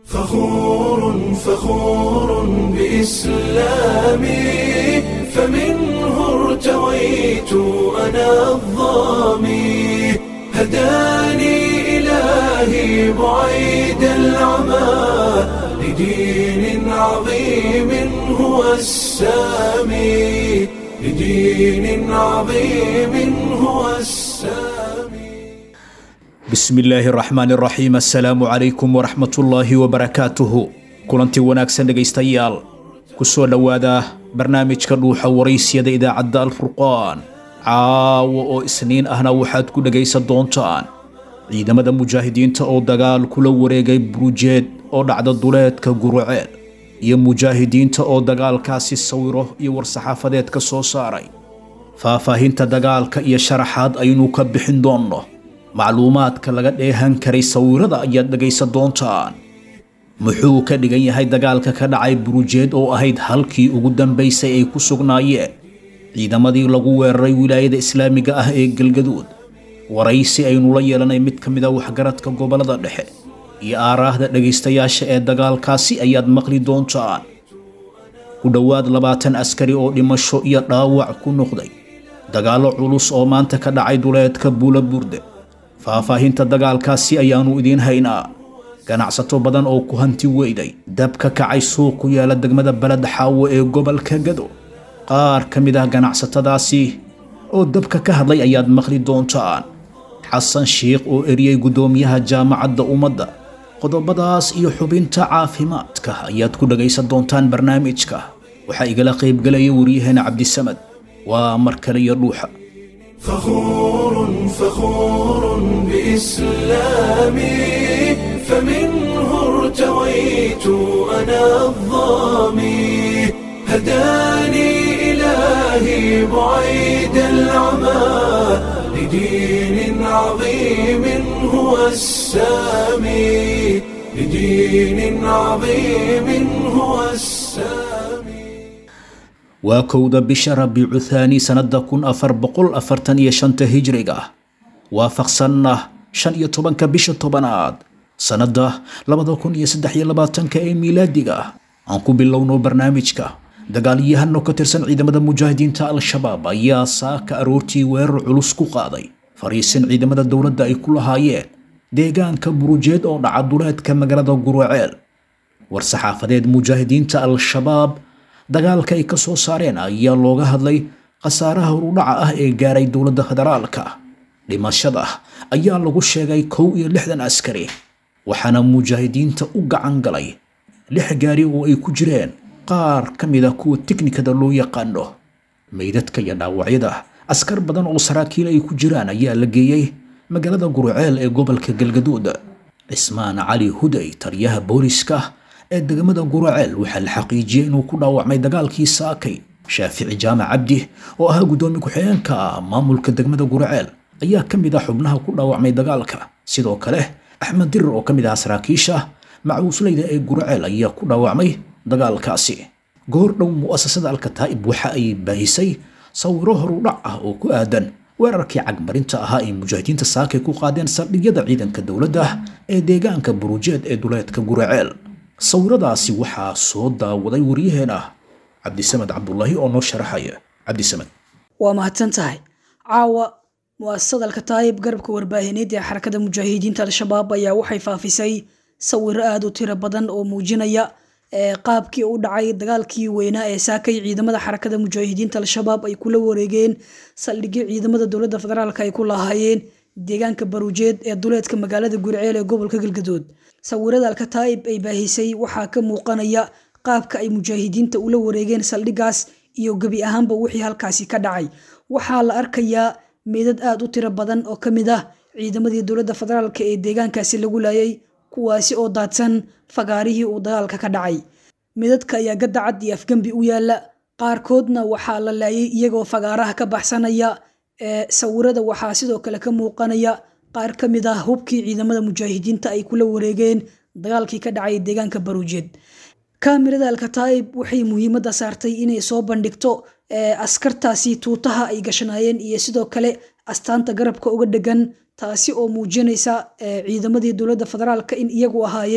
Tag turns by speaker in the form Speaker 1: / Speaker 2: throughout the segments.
Speaker 1: فخور فخور بإسلامي فمنه ارتويت أنا الظامي هداني إلهي بعيد العمى لدين عظيم هو السامي لدين عظيم هو السامي
Speaker 2: bismi illaahi raxmaan raxiim assalaamu calaykum waraxmatullaahi wabarakaatuhu kulantii wanaagsan dhegaystayaal ku soo dhowaada barnaamijka dhuuxa waraysyada idaacadda alfurqaan caawa oo isniin ahna waxaad ku dhegaysan doontaan ciidamada mujaahidiinta oo dagaal kula wareegay burujeed oo dhacda duleedka guruceel iyo mujaahidiinta oo dagaalkaasi sawiro iyo war-saxaafadeed ka soo saaray faahfaahinta dagaalka iyo sharaxaad aynu ka bixin doonno macluumaadka laga dheehan karay sawirada ayaad dhegaysan doontaan muxuu ka dhigan yahay dagaalka ka dhacay burujeed oo ahayd halkii ugu dambaysay ay ku sugnaayeen ciidamadii lagu weeraray wilaayada islaamiga ah ee galgaduud waraysi aynu la yeelanay mid ka mid a waxgaradka gobollada dhexe iyo aaraahda dhegaystayaasha ee dagaalkaasi ayaad maqli doontaan ku dhowaad labaatan askari oo dhimasho iyo dhaawac ku noqday dagaallo culus oo maanta ka dhacay duleedka buula burde faahfaahinta dagaalkaasi ayaannu idiin haynaa ganacsato badan oo ku hanti weyday dab ka kacay suuq ku yaala degmada beled xaawo ee gobolka gado qaar ka mid ah ganacsatadaasi oo dabka ka hadlay ayaad maqli doontaan xasan shiikh oo eriyey guddoomiyaha jaamacadda ummadda qodobadaas iyo xubinta caafimaadka ayaad ku dhagaysan doontaan barnaamijka waxaa igala qaybgelaya waryaheena cabdisamad waa mar kale iyo dhuuxa
Speaker 1: فخور فخور بإسلامي فمنه ارتويت أنا الظامي هداني إلهي بعيد العمى لدين عظيم هو السامي لدين عظيم هو السامي
Speaker 2: waa kowda bisha rabiicu thaani sannada kun afar boqol afartan iyo shanta hijriga waafaqsanna shan iyo tobanka bisha tobanaad sannada labada kun iyo saddex iyo labaatanka ee miilaadiga aan ku bilowno barnaamijka dagaalyahano ka tirsan ciidamada mujaahidiinta al-shabaab ayaa saaka aroortii weerar culus ku qaaday fariisin ciidamada dowladda ay ku lahaayeen deegaanka burujeed oo dhaca duleedka magaalada guruceel war-saxaafadeed mujaahidiinta al-shabaab dagaalka ay ka soo saareen ayaa looga hadlay khasaaraha horudhaca ah ee gaaray dowladda federaalka dhimashada ayaa lagu sheegay kow iyo lixdan askari waxaana mujaahidiinta u gacan galay lix gaari oo ay ku jireen qaar ka mid a kuwa tiknikada loo yaqaano meydadka iyo dhaawacyada askar badan oo saraakiil ay ku jiraan ayaa la geeyey magaalada guruceel ee gobolka galgaduud cismaan cali huday taliyaha booliska ee degmada guruceel waxaa la xaqiijiyey inuu ku dhaawacmay dagaalkii saakay shaafici jaamac cabdi oo ahaa guddoomiye ku-xigeenka maamulka degmada guruceel ayaa ka mid ah xubnaha ku dhaawacmay dagaalka sidoo kale axmed dirir oo ka mid ah saraakiisha macuusleyda ee guruceel ayaa ku dhaawacmay dagaalkaasi goor dhow mu'asasada alkataa'ib waxa ay baahisay sawiro horudhac ah oo ku aadan weerarkii cagmarinta ahaa ay mujaahidiinta saakay ku qaadeen saldhigyada ciidanka dowladda ee deegaanka burujeed ee duleedka guruceel sawiradaasi waxaa soo daawaday waryaheena cabdisamed cabdulaahi oo noo sharaxaya cabdisamed
Speaker 3: waa mahadsan tahay caawa mu'asasada alkataayib garabka warbaahineed ee xarakada mujaahidiinta al-shabaab ayaa waxay faafisay sawiro aada u tiro badan oo muujinaya qaabkii u dhacay dagaalkii weynaa ee saakay ciidamada xarakada mujaahidiinta al-shabaab ay kula wareegeen saldhigyo ciidamada dowladda federaalk ay ku lahaayeen deegaanka baruujeed ee duleedka magaalada gurceel ee gobolka galgadood sawirada alkataa'ib ay baahisay waxaa ka muuqanaya qaabka ay mujaahidiinta ula wareegeen saldhigaas iyo gebi ahaanba wixii halkaasi ka dhacay waxaa la arkayaa meedad aada u tiro badan oo ka mid ah ciidamadii dowladda federaalk ee deegaankaasi lagu laayay kuwaasi oo daadsan fagaarihii uu dagaalka ka dhacay meedadka ayaa gadacad iyo afgembi u yaala qaarkoodna waxaa la laayay iyagoo fagaaraha ka baxsanaya sawirada waxaa sidoo kale ka muuqanaya qaar ka mid ah hubkii ciidamada mujaahidiinta ay kula wareegeen dagaalkii ka dhacay deegaanka baruujeed kaamirada alkataa'ib waxay muhiimadda saartay inay soo bandhigto askartaasi tuutaha ay gashanaayeen iyo sidoo kale astaanta garabka uga dhegan taasi oo muujinaysa ciidamadii dowladda federaalka in iyagu ahaayeen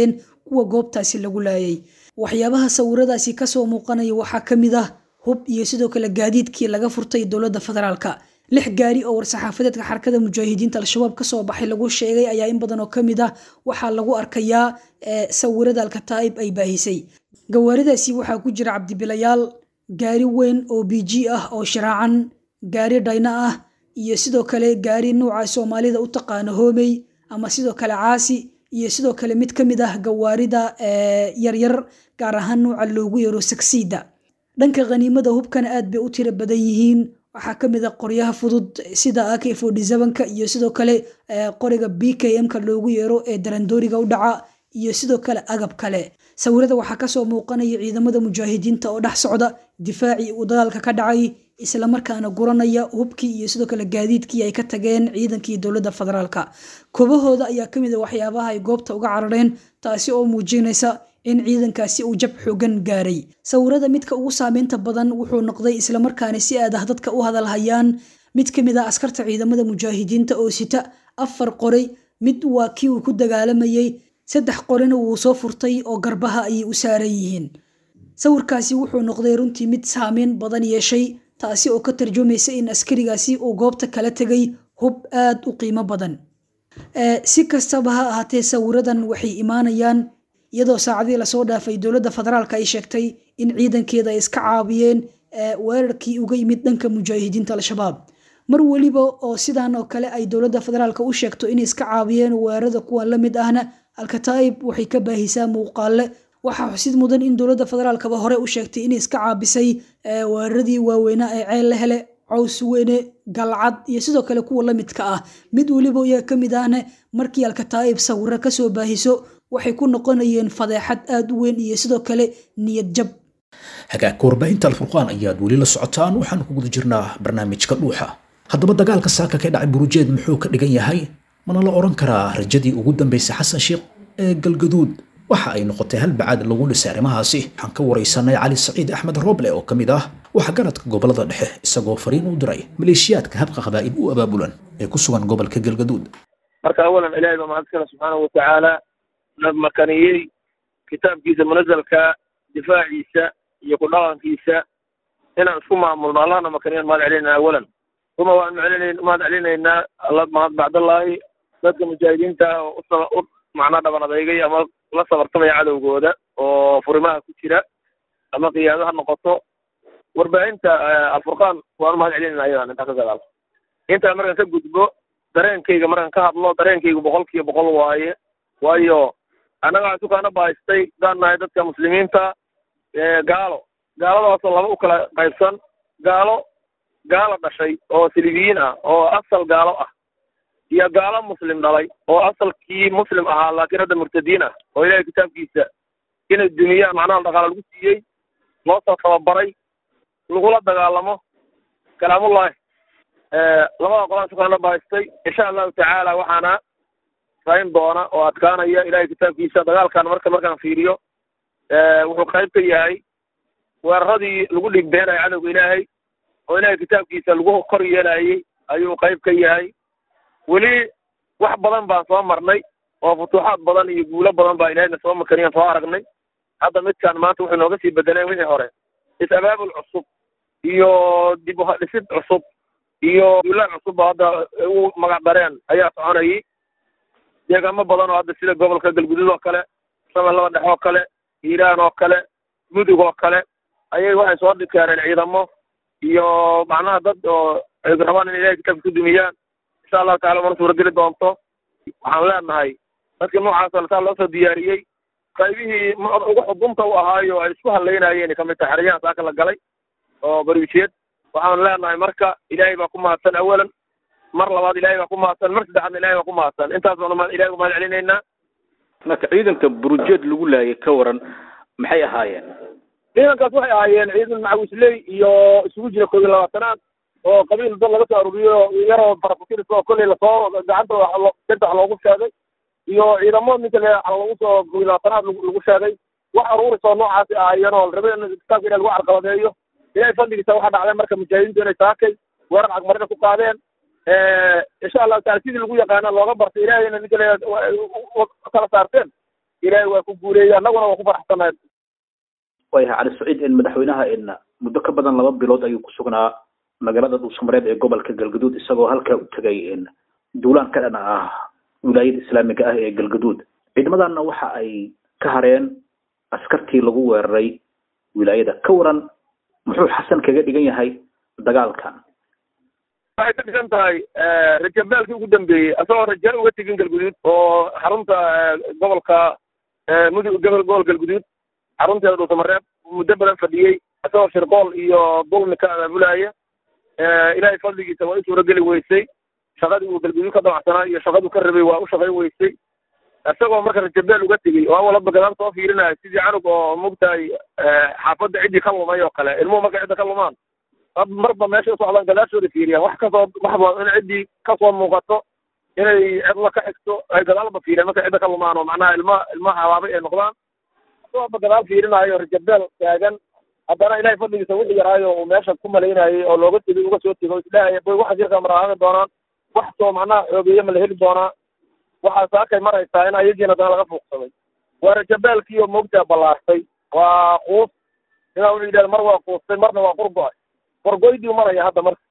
Speaker 3: kuwa goobtaasi lagu laayay waxyaabaha sawiradaasi kasoo muuqanaya waxaa ka mid ah hub iyo sidoo kale gaadiidkii laga furtay dowladda federaalka lix gaari oo war-saxaafadeedka xarakada mujaahidiinta al-shabaab kasoo baxay lagu sheegay ayaa in badan oo ka mid ah waxaa lagu arkayaa sawirada alkataa'ib ay baahisay gawaaridaasi waxaa ku jira cabdibilayaal gaari weyn oo b g ah oo shiraacan gaari dhayna ah iyo sidoo kale gaari nuuca soomaalida u taqaano hoomey ama sidoo kale caasi iyo sidoo kale mid ka mid ah gawaarida yaryar gaar ahaan nuuca loogu yeero sagsiida dhanka khaniimada hubkana aad bay u tiro badan yihiin waxaa ka mid a qoryaha fudud sida ak ka iyo sidoo kale qoriga b k m-ka loogu yeero ee darandooriga u dhaca iyo sidoo kale agab kale sawirada waxaa kasoo muuqanaya ciidamada mujaahidiinta oo dhex socda difaacii uu dagaalka ka dhacay islamarkaana guranaya hubkii iyo sidoo kale gaadiidkii ay ka tageen ciidankii dowladda federaalka kobahooda ayaa kamid a waxyaabaha ay goobta uga carareen taasi oo muujinaysa in ciidankaasi uu jab xoogan gaaray sawirada midka ugu saameynta badan wuxuu noqday islamarkaana si aad ah dadka u hadalhayaan mid ka mid ah askarta ciidamada mujaahidiinta oo sita afar qoray mid waa kii uu ku dagaalamayey saddex qorina wuu soo furtay oo garbaha ayay u saaran yihiin sawirkaasi wuxuu noqday runtii mid saameyn badan yeeshay taasi oo ka tarjumaysa in askarigaasi uu goobta kala tegay hub aad u qiimo badan si kastaba ha ahaatee sawiradan waxay imaanayaan iyadoo saacadii lasoo dhaafay dowladda federaalka ay sheegtay in ciidankeeda ay iska caabiyeen weerarkii uga yimid dhanka mujaahidiinta al-shabaab mar weliba oo sidan oo kale ay dowladda federaalka u sheegto inay iska caabiyeen weerarada kuwan la mid ahna alkataa'ib waxay ka baahisaa muuqaale waxaa xusid mudan in dowladda federaalkaba hore u sheegtay inay iska caabisay weeraradii waaweynaa ee ceel la hele caws weyne galcad iyo sidoo kale kuwa la midka ah mid weliba iyaga ka mid ahna markii alkataa'ib sawiro kasoo baahiso waxay ku noqonayeen fadeexad aad u weyn iyo sidoo kale niyad jab
Speaker 2: hagaagka warbaahinta alfurqaan ayaad weli la socotaan waxaan ku guda jirnaa barnaamijka dhuuxa haddaba dagaalka saaka ka dhacay burujeed muxuu ka dhigan yahay mana la odhan karaa rajadii ugu dambaysay xasan sheekh ee galgaduud waxa ay noqotay hal bacaad lagu dhisay arrimahaasi waxaan ka waraysanay cali saciid axmed roble oo ka mid ah waxgaradka gobolada dhexe isagoo fariin u diray maleeshiyaadka habka qabaa'il u abaabulan ee ku sugan gobolka galgaduud
Speaker 4: marka awalan ilaahay baa mahadskale subxaanahu watacaala na makaniyey kitaabkiisa munazalka difaaciisa iyo ku dhaqankiisa inaan isku maamulno allahna makaniyan mahad celinayna awalan uma waan mcelin mahad celinaynaa alla mahad bacdallaahi dadka mujaahidiinta oo u macnaa dhaban adeygay ama la sabartamaya cadowgooda oo furimaha ku jira ama qiyaado ha noqoto warbaahinta alfurqaan waan mahad celinayna ayadan intaa ka gadaal intaa markaan ka gudbo dareenkayga markaan ka hadlo dareenkaygu boqol kiiba boqol waaye waayo annaga waxaan sukaana bahaystay daan nahay dadka muslimiinta gaalo gaaladaasoo laba u kala qaybsan gaalo gaalo dhashay oo silibiyiin ah oo asal gaalo ah iyo gaalo muslim dhalay oo asalkii muslim ahaa laakiin hadda murtadiin ah oo ilahay kitaabkiisa inay duniyaan macnaha dhaqaala lagu siiyey loo soo tababaray lagula dagaalamo kalaamullahi labada qolaan sukaana bahaystay insha allahu tacaala waxaana rayn doona oo adkaanaya ilahay kitaabkiisa dagaalkan marka markaan fiiriyo wuxuu qayb ka yahay weeraradii lagu dhigbeenayo cadowga ilaahay oo ilahay kitaabkiisa lagu kor yeelayey ayuu qayb ka yahay weli wax badan baan soo marnay oo futuuxaad badan iyo guulo badan baa ilahayna soo makaniyan soo aragnay hadda midkaan maanta wuxuu nooga sii bedeleen wixii hore is-abaabul cusub iyo dib uhadhisid cusub iyo duulaan cusub oo hadda u magac dareen ayaa soconayay deegaamo badan oo hadda sida gobolka galguduud oo kale shabeellada dhex oo kale hiiraan oo kale mudug oo kale ayay waxay soo keeneen ciidamo iyo macnaha dad oo ay rabaan in ilahay kitaabka ku dumiyaan insha allahu tacala mana suurageli doonto waxaan leenahay dadka noocaasoo saa loo soo diyaariyey qaybihii ugu xudunta u ahaayo ay isku hadlaynayeen kamid tahay xeryahan saaka la galay oo bariijiyeed waxaan leenahay marka ilaahay baa ku mahadsan awalan mar labaad ilaahay baa ku mahadsan mar saddexaadna ilahay baa ku mahadsan intaas baanu ilahay ku mahad celinaynaa
Speaker 5: marka ciidanka burujeed lagu laayay ka waran maxay ahaayeen
Speaker 4: ciidankaas waxay ahaayeen ciidan macawisley iyo isugu jira koob iyo labaatanaad oo qabiil dad laga soo aruuriyo yaroo farakukiris oo kolley lasoo gacanta sirta wax loogu sheegay iyo ciidamo ninka le lagu soo koob iyo labaatanaad lagu sheegay wax aruuris oo noocaasi ahaayeen oo rabe in kitaabka ilahi lagu carqaladeeyo ilahay fadligiisa waxaa dhacday marka mujaahidiintu inay saakay weerar cagmarina ku qaadeen insha allahu taala sidii lagu yaqaana looga bartay ilahayna ninka le kala saarteen ilaahay waa ku guuleeyey annaguna waa ku faraxsanahay
Speaker 5: waayahay cali saciid in madaxweynaha in muddo ka badan laba bilood ayuu ku sugnaa magaalada dhuusamareeb ee gobolka galgaduud isagoo halkaa u tegay in duulaan ka dhan ah wilaayada islaamiga ah ee galgaduud ciidamadanna waxa ay ka hareen askartii lagu weeraray wilaayada ka waran muxuu xasan kaga dhigan yahay dagaalkan
Speaker 4: waxay ka dhigan tahay rajabaalkii ugu dambeeyey asagoo rajaal uga tegin galguduud oo xarunta gobolka mudug gobol gobol galguduud xarunteeda dhuusamareeb muddo badan fadhiyey asagoo shirqool iyo dulmi ka abaabulaya ilaahay fadligiisa waa u suurageli weysay shaqadii uu galguduud ka damacsanaa iyo shaqaduu ka rabay waa u shaqayn weysay isagoo marka rajabeel uga tegey oo awalba gadaal soo fiirinaya sidii canug oo mugtahay xaafadda ciddii ka lumay oo kale ilmuhu markay cidda ka lumaan marba meesha u socdaan gadaashooda fiiriyaan wax kasoo waxba in ciddii kasoo muuqato inay cidla ka xigto ay gadaalba fiiriyaan markay cidda ka lumaan oo macnaha ilma ilma habaabay ay noqdaan isagooba gadaal fiirinaayo rajabeel taagan haddana ilahay fadligiisa wixii yaraayo uu meesha ku malaynayay oo looga tegay uga soo tego isdhahaya boy waxa jirka maraaqi doonaan wax soo macnaha xoogeeye ma la heli doonaa waxaa saakay maraysaa in ayagiina dana laga fuuqsaday waa rajabaalkii oo moogtaa ballaartay waa quus inaa wuxuu yidhahda mar waa quustay marna waa qurgo-ay qorgoydii maraya hadda marka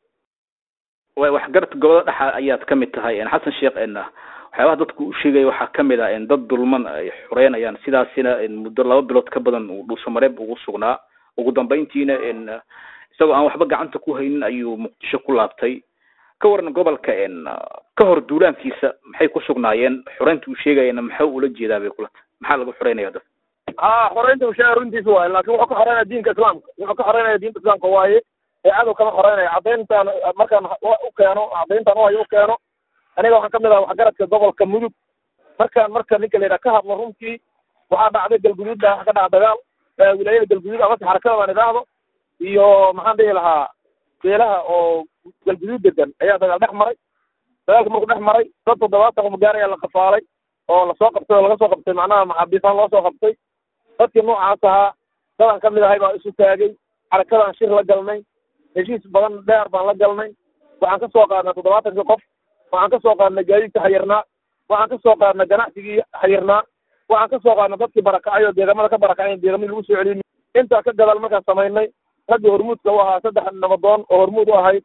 Speaker 5: way waxgarad gobolada dhexa ayaad ka mid tahay xasan sheekh n waxyaabaha dadku u sheegaya waxaa kamid ah in dad dulman ay xoreynayaan sidaasina muddo laba bilood ka badan uu dhuusamareeb ugu sugnaa ugu dambeyntiina n isagoo aan waxba gacanta ku haynin ayuu muqdisho ku laabtay ka waran gobolka n ka hor duulaankiisa maxay ku sugnaayeen xoreynta uu sheegayana maxaa ula jeedaa bay kula tahay maxaa lagu xoreynaya dad
Speaker 4: ha xoreynta uu sheegaya runtiisa waaye laakin wuxuu ka xoreynaya diinka islaamka wuxuu ka xoreynaya diinta islaamka waaye ee cadow kama xoreynaya caddayntaan markaan u keeno caddayntaan uhayo u keeno aniga waxaan kamid aha waxgaradka gobolka mudug markaan marka ninka la yidhaha ka hadlo runtii waxaa dhacday galguduud baa waxa ka dhaca dagaal wilaayada galguduud amase xarakada baan idhaahdo iyo maxaan dhihi lahaa beelaha oo galguduud degan ayaa dagaal dhex maray dagaalka markuu dhex maray dad toddobaatan qumgaar ayaa la qafaalay oo lasoo qabtay oo laga soo qabtay macnaha maxaabiisaan loo soo qabtay dadkii noocaas ahaa dadaan kamid ahay baa isu taagay xarakadaan shir la galnay heshiis badan dheer baan la galnay waxaan ka soo qaadnay toddobaatankii qof waxaan ka soo qaadnay gaadiidka xayirnaa waxaan ka soo qaadnay ganacsigii xayirnaa waxaan ka soo qaadnay dadkii barakacay oo deegamada ka barakacay deegamii lagu soo celiyey intaa ka gadaal markaan samaynay raggii hormuudka u ahaa saddex nabadoon oo hormuud u ahayd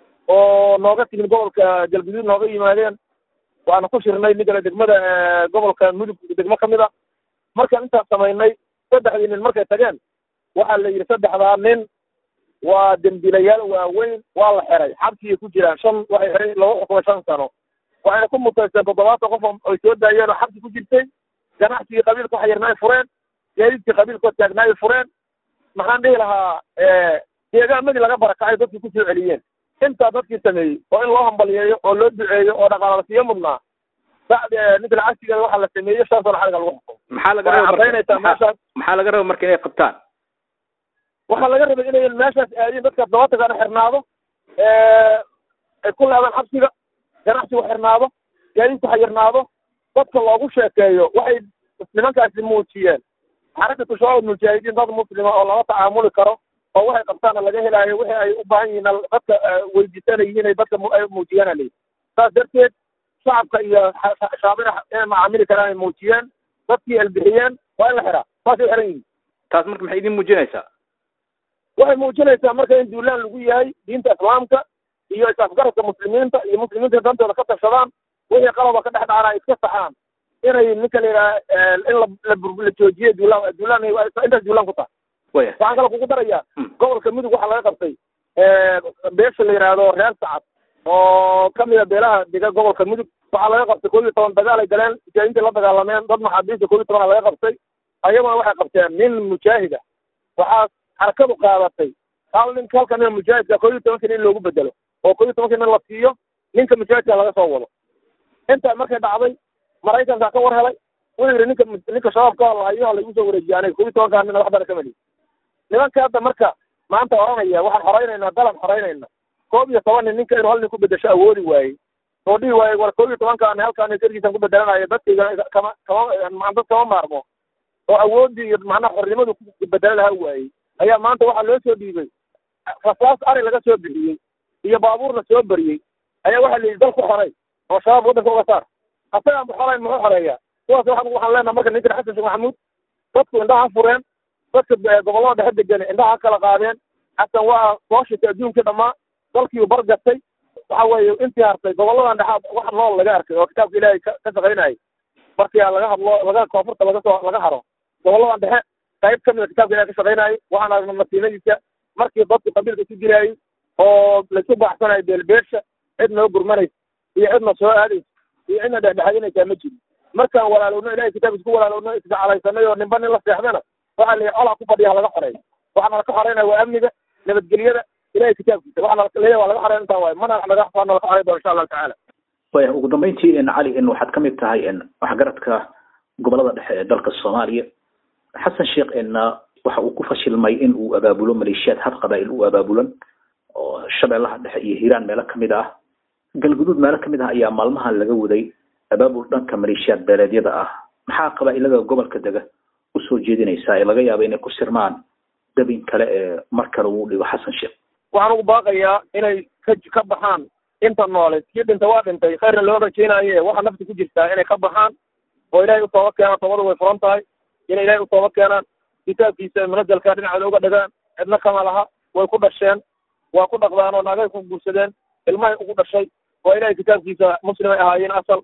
Speaker 4: oo nooga timid gobolka galguduud nooga yimaadeen waana ku shirnay ninkale degmada gobolka mudug degmo kamid a markaan intaas samaynay saddexdii nin markay tageen waxaa la yidhi saddexdaa nin waa dembiilayaal waaweyn waa la xiray xabsigay ku jiraan shan waxay xiray lagu xukumay shan sano waxayna ku mutaysteen toddobaatan qof ay soo daayeen oo xabsi ku jirtay ganacsigii qabiilka xayirna ay fureen gaadiidkii qabiilkoo taagnaa ay fureen maxaan dhihi lahaa deegaamadii laga barakacay dadkii kusoo celiyeen intaa dadkii sameeyey oo in loo hambaliyeeyo oo loo duceeyo oo dhaqaala siiyo mudnaa ninka lacagsigeeda waxaa la sameeyey shan sano xariga lagu xukumo
Speaker 5: maxaa laga
Speaker 4: waxay
Speaker 5: raba
Speaker 4: cadaynaysaa meeshaas
Speaker 5: maxaa laga raba marka inay qabtaan
Speaker 4: waxaa laga rabay inay meeshaas aadin dadka toddobaatankana xirnaado ay ku leedaan xabsiga ganacsigu xirnaado gaadiidku xayirnaado dadka loogu sheekeeyo waxay nimankaasi muujiyeen xarakatu shabaab mujaahidiin dad muslima oo lala tacaamuli karo oo waxay qabtaana laga helaayo wixii ay u baahan yihiin dadka weydiisanayihiin ay dadka mu- ay muujiyaan alii saas darteed shacabka iyo shaabina inay macaamili karaan ay muujiyeen dadkii elbixiyeen waa in la xiraa saasay xiran yihiin
Speaker 5: taas marka maxay idin muujinaysaa
Speaker 4: waxay muujinaysaa marka in duulaan lagu yahay diinta islaamka iyo is-afgaradka muslimiinta iyo muslimiinta dantooda ka tashadaan wixii qalaba ka dhex dhacana ay iska saxaan inay ninka la yidhaha in la la bur- la joojiyo duulaan duulaan intaas duulaan ku tahay
Speaker 5: waya
Speaker 4: waxaan kale kugu darayaa
Speaker 5: Mm.
Speaker 4: gobolka mudug waxaa laga qabtay beesha la yidhaahdo reer sacad oo kamida beelaha dega gobolka mudug waxaa laga qabtay koob iyo toban dagaal ay galeen mujaahidiinta la dagaalameen dad maxaabiista koob iyo tobana laga qabtay ayaguna waxay qabteen nin mujaahida waxaa xarakadu qaadatay hal nin halka nin mujaahidka koob iyo tobanka nin loogu bedelo oo koob iyo tobanka nin la siiyo ninka mujaahidka laga soo wado intaa markay dhacday maraykankaa ka war helay wuxuu yidhi ninka ninka shabaabka lahayo laygu soo wareejiye aniga koob iyo tobankaa nina waxbana ka meliy nimanka hadda marka maanta oranaya waxaan xoraynaynaa dalan xoraynayna koob iyo toban nin ninka inuu hal nin ku bedesho awoodi waayey oo dhihi waaye war koob iyo tobankaan halkaan darkiisan ku bedelanayo dadkayga kama kama ma- dad kama maarmo oo awoodii iyo macnaha xornimadu ku bedelo lahaa waayey ayaa maanta waxaa loo soo dhiibay rasaas ari laga soo bixiyey iyo baabuurna soo beriyey ayaa waxaa la yidhi dal ku xoray oo shabaab waddanka uga saar asagaan bu xorayn muxuu xoreeyaa kuwaas waxaan waxaan leenaha marka ninkan xasan sheekh maxamuud dadku indhaha fureen dadka gobollada dhexe degan indhaha kala qaadeen xasan waa soo shitay adduunkii dhammaa dalkiiu bargatay waxa weeye intii hartay goboladan dhexaad wax nool laga arkay oo kitaabka ilaahay ka ka shaqaynayay markii laga hadlo laga koonfurta laga soo laga haro goboladan dhexe qayb ka mida kitaabka ilahay ka shaqaynayay waxaan aragnay masiinadiisa markii dadku qabiilka ku jirayay oo laisu baaxsanayo beelbeesha cid noo gurmanaysa iyo cidna soo aadaysa iyo cidna dhexdhexadinaysaa ma jiro markaan walaalowno ilahay kitaabkiisa ku walaalowno isgaclaysanay oo ninba nin la seexdana waxaa la colaa ku fadhiya laga xoreeyo waxaana laka xoreynaya waa amniga nabadgelyada ilahay kitaabkiisa waxaana leeyahay waa laga xoreyn intaa waaye mana naga waana laka xoreyn doona insha allahu tacaala
Speaker 5: waya ugu dambeyntii cali waxaad ka mid tahay waxgaradka gobolada dhexe ee dalka soomaaliya xasan sheekh waxa uu ku fashilmay in uu abaabulo maleeshiyaad had qabaa'il u abaabulan oo shabeellaha dhexe iyo hiiraan meelo kamid ah galguduud meelo kamid ah ayaa maalmahan laga waday abaabul dhanka maleeshiyaad beeleedyada ah maxaa qabaa'ilada gobolka dega usoo jeedinaysaa ee laga yaaba inay ku sirmaan dabin kale ee mar kale uu dhigo xasan sheekh
Speaker 4: waxaan ugu baaqayaa inay ka ka baxaan inta noole kii dhintay waa dhintay khayrna loo rajaynaye waxa nafta ku jirtaa inay ka baxaan oo ilaahay u tooba keenaan toobadu way furan tahay inay ilaahay u tooba keenaan kitaabkiisa munazalka dhinacooda uga dhagaan cidna kama laha way ku dhasheen waa ku dhaqdaan oo naagay ku guursadeen ilmahay ugu dhashay oo ilaahay kitaabkiisa muslimay ahaayeen asal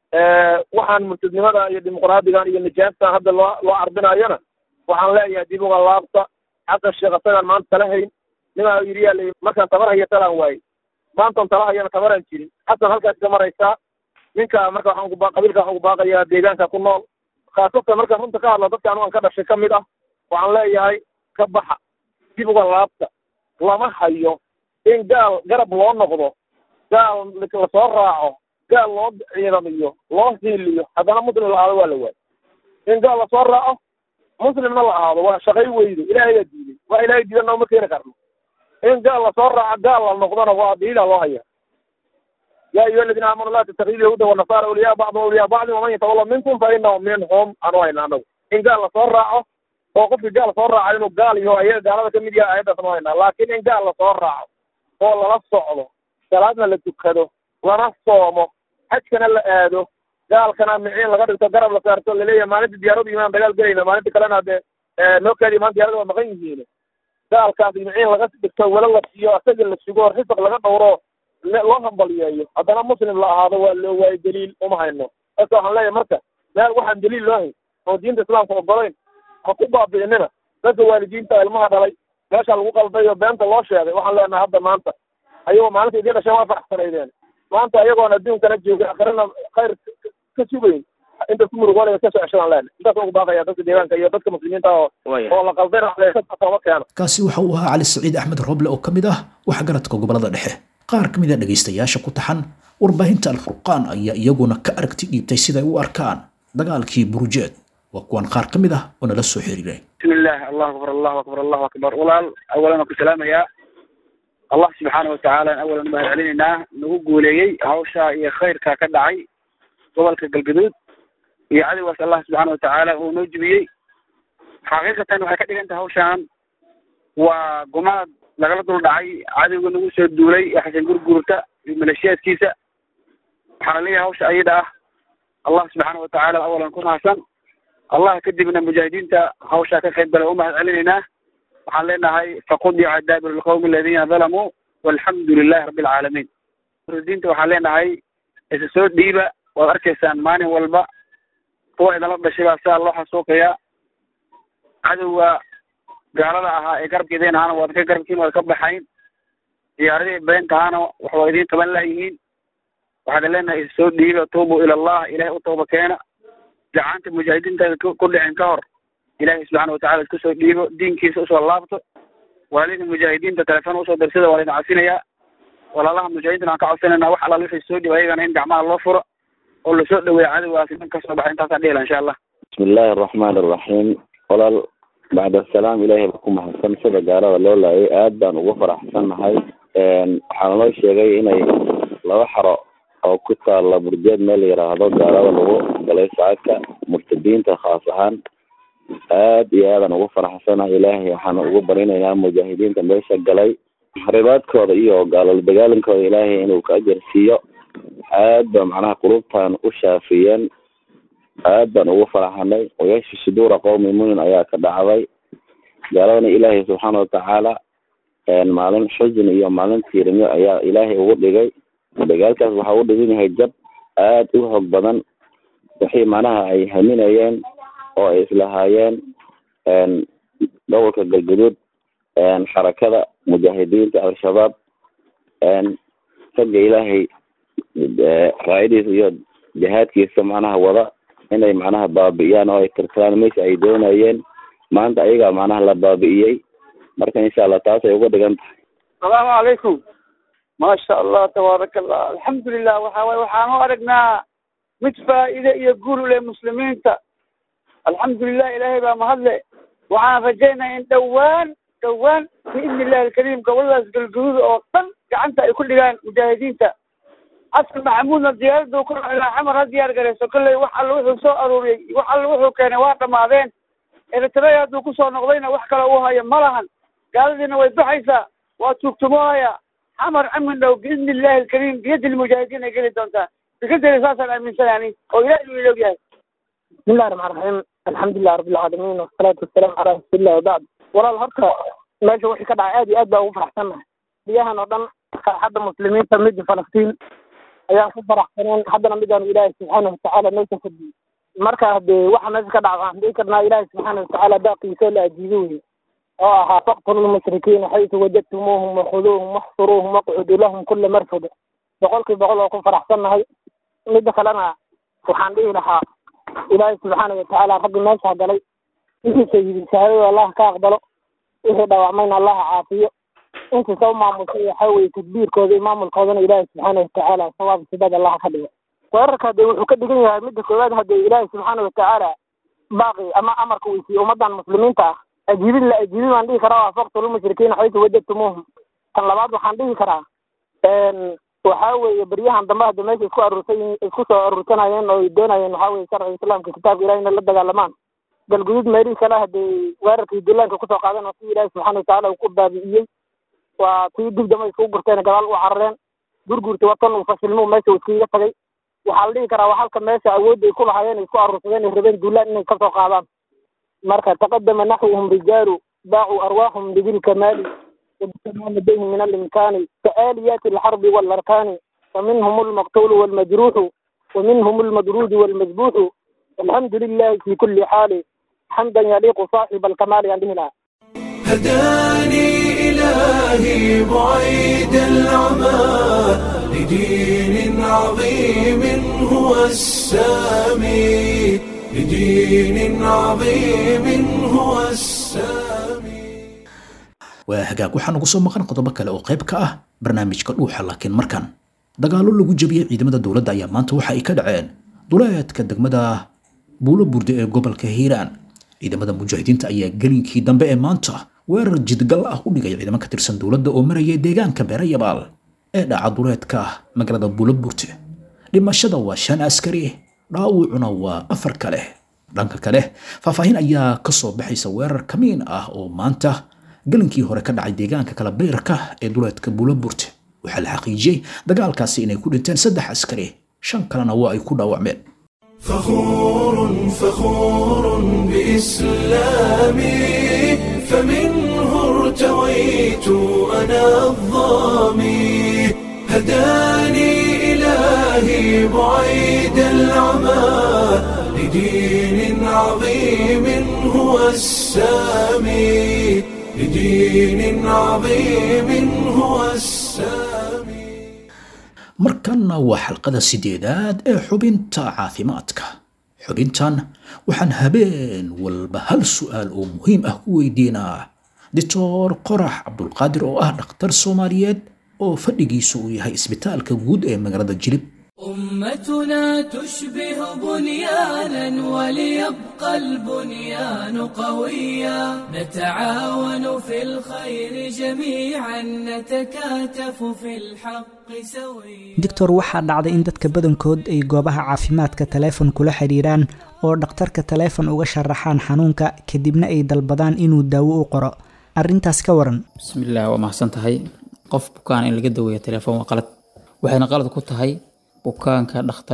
Speaker 4: waxaan murtadnimada iyo dimuqraadigan iyo nijaastan hadda loo loo carbinayona waxaan leeyahay dib uga laabta xasan sheekh asagaan maanta tala hayn nimaa yidhi yaa layi markaan tabar haya talaan waaye maantan tala hayana tabaraan jirin xasan halkaas ka maraysaa ninka marka waxaan ugu qabiilka waxaan ugu baaqayaa deegaanka ku nool khaasatan markaan runta ka hadlo dadka anugan ka dhashay ka mid ah waxaan leeyahay ka baxa dib uga laabta lama hayo in gaal garab loo noqdo gaal lasoo raaco gaal loo ciidamiyo loo hiiliyo haddana muslim la ahaado waa la waayo in gaal lasoo raaco muslimna la ahaado waa shaqay weydo ilaahay baa diiday waa ilaahay diidan nooma keeni karno in gaal lasoo raaco gaal la noqdona waa diida loo haya ya ayuha aladiina aamanu laa tattakidu yahuuda wanasara awliyaa bacdum awliyaa bacdin waman yatawalla minkum fa inahu minhum anu hayna anagu in gaal lasoo raaco oo qofkii gaal soo raaco inuu gaal yaho ayaga gaalada kamid yahay ayaddaas nu haynaa laakiin in gaal lasoo raaco oo lala socdo salaadna la tukado lana soomo xajkana la aado gaalkana miciin laga dhigto garab la saarto laleeyahay maalinta diyaaradu imaan dagaal gelayna maalinta kalena dee noo kaadi imaan diyarada waa maqan yihiin gaalkaas miciin laga dhigto wala la siiyo asaga la sugo risaq laga dhowro loo hambaliyeeyo haddana muslim la ahaado waa loo waayo daliil uma hayno marka waxaan leeyahay marka meel waxaan daliil loo hayn oo diinta islaamka ogolayn ha ku baabi'inina dadka waalidiinta ilmaha dhalay meesha lagu qalday oo beenta loo sheegay waxaan leenahay hadda maanta ayagoo maalinta idiin dhasheen waa faraxsanaydeen maanta ayagoon adduunkana joogay akhirana khayr ka sugayn inta ku murugoonaya ka soo ceshadaan leenahay intaas ugu baaqaya dadka deegaanka iyo dadka muslimiinta oo oo la qaldayna tooba keeno
Speaker 2: kaasi waxa uu ahaa cali saciid axmed roble oo ka mid ah waxgaradka gobolada dhexe qaar ka mid a dhegaystayaasha ku taxan warbaahinta alfurqaan ayaa iyaguna ka aragti dhiibtay siday u arkaan dagaalkii burujeed waa kuwan qaar ka mid ah oo nala soo xiriiray
Speaker 6: bismillaah allahu akbar allahu akbar allahu akbar walaal awalan waan ku salaamayaa allah subxaana watacaala awalan mahad celinaynaa nagu guuleeyey hawsha iyo khayrka ka dhacay gobolka galgaduud iyo cadowgaas allah subxaana watacaala uu noo jibiyey xaqiiqatan waxay ka dhigan tahay hawshaan waa gumaad lagala dul dhacay cadowga nagu soo duulay ee xasan gurgurta iyo maleeshiyaadkiisa waxaana leeyahay hawsha ayada ah allah subxaana watacaala awalan ku mahadsan allah kadibna mujaahidiinta hawshaa ka qayb gala u mahad celinaynaa waxaan leenahay faqudica daabir lqawmi aladiina dalamuu walxamdu lilahi rabbi alcaalamiin diinta waxaan leenahay isa soo dhiiba waad arkaysaan maalin walba kuwa idinla dhashay baa sidaa loo xasuuqayaa cadowga gaalada ahaa ee garabkeedeen ahaana waad ka garabkiin waad ka baxayn diyaaradii beenta ahaana wax waa idiin qaban layihiin waxaad leenahay isa soo dhiiba tuubu ila allah ilahay u tooba keena gacanta mujaahidiinta ku dhicin ka hor ilaahay subxaana watacala isku soo dhiibo diinkiisa usoo laabto walaalihii mujaahidiinta telefoon usoo darsada waa laydin cafinayaa walaalaha mujaahidiinta aan ka codsanayna wax alaal wixii soo dhiibo ayagana in gacmaha loo furo oo lasoo dhaweeyo cadowgaasi dhan kasoo baxay intaasaa dhihila insha allah
Speaker 7: bismi illaahi araxmaan araxiim walaal bacda asalaam ilaahay ba ku mahadsan sida gaalada loo laayay aad baan ugu faraxsannahay waxaana loo sheegay inay laba xaro oo ku taalla burjeed meel la yidhaahdo gaalada lagu galay saaka murtadiinta khaas ahaan aad iyo aadaan ugu faraxsanahay ilaahay waxaan ugu barinaynaa mujaahidiinta meesha galay ribaadkooda iyo gaalol dagaalankooda ilaahay inuu ka ajarsiiyo aad ba macnaha qulubtan u shaafiyeen aad baan ugu faraxanay wayashfi suduura qowmi mumin ayaa ka dhacday gaaladana ilaahay subxaana watacaala maalin xusin iyo maalin tiirinyo ayaa ilaahay ugu dhigay dagaalkaas waxaa u dhigan yahay jab aad u xoog badan wixii macnaha ay haminayeen oo ay islahaayeen gobolka galgaduud xarakada mujaahidiinta al-shabaab ragga ilaahay raayadiisa iyo jihaadkiisa macnaha wada inay macnaha baabi'iyaan oo ay tirtiraan meesha ay doonayeen maanta ayagaa macnaha la baabi'iyey marka insha allah taasay uga dhigan tahay
Speaker 6: asalaamu calaykum maasha allah tabaaraka allah alxamdulilah waxa waye waxaan u aragnaa mid faa'iide iyo guul u leh muslimiinta alxamdulilah ilaahay baa mahadle waxaan rajaynaya in dhowaan dhowaan biidni illahi alkariim goboladaas galguduud oo dhan gacanta ay ku dhigaan mujaahidiinta xasan maxamuudna diyaaraddu ku ilaa xamar ha diyaar garayso kolley wax alla wuxuu soo aruuriyey wax alla wuxuu keenay waa dhammaadeen eritrea hadduu kusoo noqdayna wax kale uu hayo ma lahan gaaladiina way baxaysaa waa tuugtumoohaya xamar camin dhow biidni illahi alkariim biyadi lmujaahidiin ay geli doontaa fikradeyda saasaan aaminsanani oo ilahi inuu ilog yahay
Speaker 8: bismillahi raxmaan raxiim alxamdulilah rabbilcaalamiin wasalaatu wasalaamu calaa rasuulillahi wabacd walaal horta meesha wixii ka dhacay aad iyo aad baa ugu faraxsannahay biyahan oo dhan farxadda muslimiinta midda falastiin ayaan ku faraxsaneen haddana midaanu ilaahay subxaana watacaala meesha fadiyey marka hadee waxa meesha ka dhaca waxaan dhihi karnaa ilaahay subxaana watacaala baaqiisa la ajiibo weye oo ahaa faqtulu lmushrikiina xaytu wajadtumuuhum wakhuduuhum waxsuruuhum waqcuduu lahum kula marfad boqolkii boqol oo ku faraxsannahay midda kalena waxaan dhihi lahaa ilaahay subxaana watacaala raggi meesha galay wixii shahiidin shahaadada allah ka aqbalo wixii dhaawacmayna allah caafiyo intii soo maamusay waxaa weye tadbiirkooda iyo maamulkoodana ilaahay subxaana watacaala sawaab sibad allah ka dhigo weerarka hadee wuxuu ka dhigan yahay midda koowaad hadee ilaahay subxaana watacaala baaqi ama amarka uu siiye ummadan muslimiinta ah ajiibin la ajiibin baan dhihi karaa waa faqtulmushrikiina xaytu wajadtumuuhum tan labaad waxaan dhihi karaa waxaa weeye beryahan dambe hadda meesha isku aruursan isku soo aruursanayeen oo ay doonayeen waxaa weye sharciga islaamka kitaabka ilahi inay la dagaalamaan galguduud meelihii kale hadee weerarkii dullaanka kusoo qaadan oo si ilaahi subxaana watacaala uu ku baabi'iyey waa tii dib dambe iskugu gurteen gadaal u carareen gurgurta watan uu fashilmuu meesha uu iskaga tagay waxaa la dhihi karaa waa halka meesha awoodda ay ku lahaayeen isku aruursadeen ay rabeen duulaan inay kasoo qaadaan marka taqadama naxwuhum rijaalu baacuu arwaahum lidilkamaali وبتمام لديهم من الإمكان كآليات الحرب والأركان فمنهم المقتول والمجروح ومنهم المدرود والمذبوح الحمد لله في كل حال حمدا يليق صاحب الكمال عنده لا
Speaker 1: هداني إلهي بعيد العمى لدين عظيم هو السامي لدين عظيم هو السامي
Speaker 2: waa hagaag waxaa nagu soo maqan qodobo kale oo qayb ka ah barnaamijka dhuuxa laakiin markan dagaallo lagu jabiyey ciidamada dowladda ayaa maanta waxa ay ka dhaceen duleedka degmada buulo burde ee gobolka hiiraan ciidamada mujaahidiinta ayaa gelinkii dambe ee maanta weerar jidgal ah u dhigay ciidamo ka tirsan dowladda oo marayay deegaanka beerayabaal ee dhaca duleedka magaalada buulo burte dhimashada waa shan askari dhaawucuna waa afar kale dhanka kale faahfaahin ayaa kasoo baxaysa weerar kamiin ah oo maanta galinkii hore ka dhacay deegaanka kala beyrka ee duleedka buulaburte waxaa la xaqiijiyey dagaalkaasi inay ku dhinteen saddex askari shan kalena waa ay ku dhaawacmeen
Speaker 1: فخور فخور بإسلامي فمنه ارتويت أنا الظامي هداني إلهي بعيد العمى لدين عظيم هو السامي لدين عظيم هو السامي
Speaker 2: markanna waa xalqada sideedaad ee xubinta caafimaadka xubintan waxaan habeen walba hal su'aal oo muhiim ah ku weydiinaa doctor qorax cabdulqaadir oo ah dhakhtar soomaaliyeed oo fadhigiisu uu yahay isbitaalka guud ee magaalada jilib
Speaker 9: أمتنا تشبه بنيانا وليبقى البنيان قويا نتعاون في الخير جميعا نتكاتف في الحق سويا
Speaker 10: doctor waxaa dhacday in dadka badankood ay goobaha caafimaadka taleefon kula xiriiraan oo dhakhtarka taleefon uga sharaxaan xanuunka kadibna ay dalbadaan inuu daawo u qoro arrintaas ka waran
Speaker 11: bismillaah waa mahadsan tahay qof bukaan in laga daweeyo telefoon waa qalad waxayna qalad ku tahay bukaanka dhakhtarka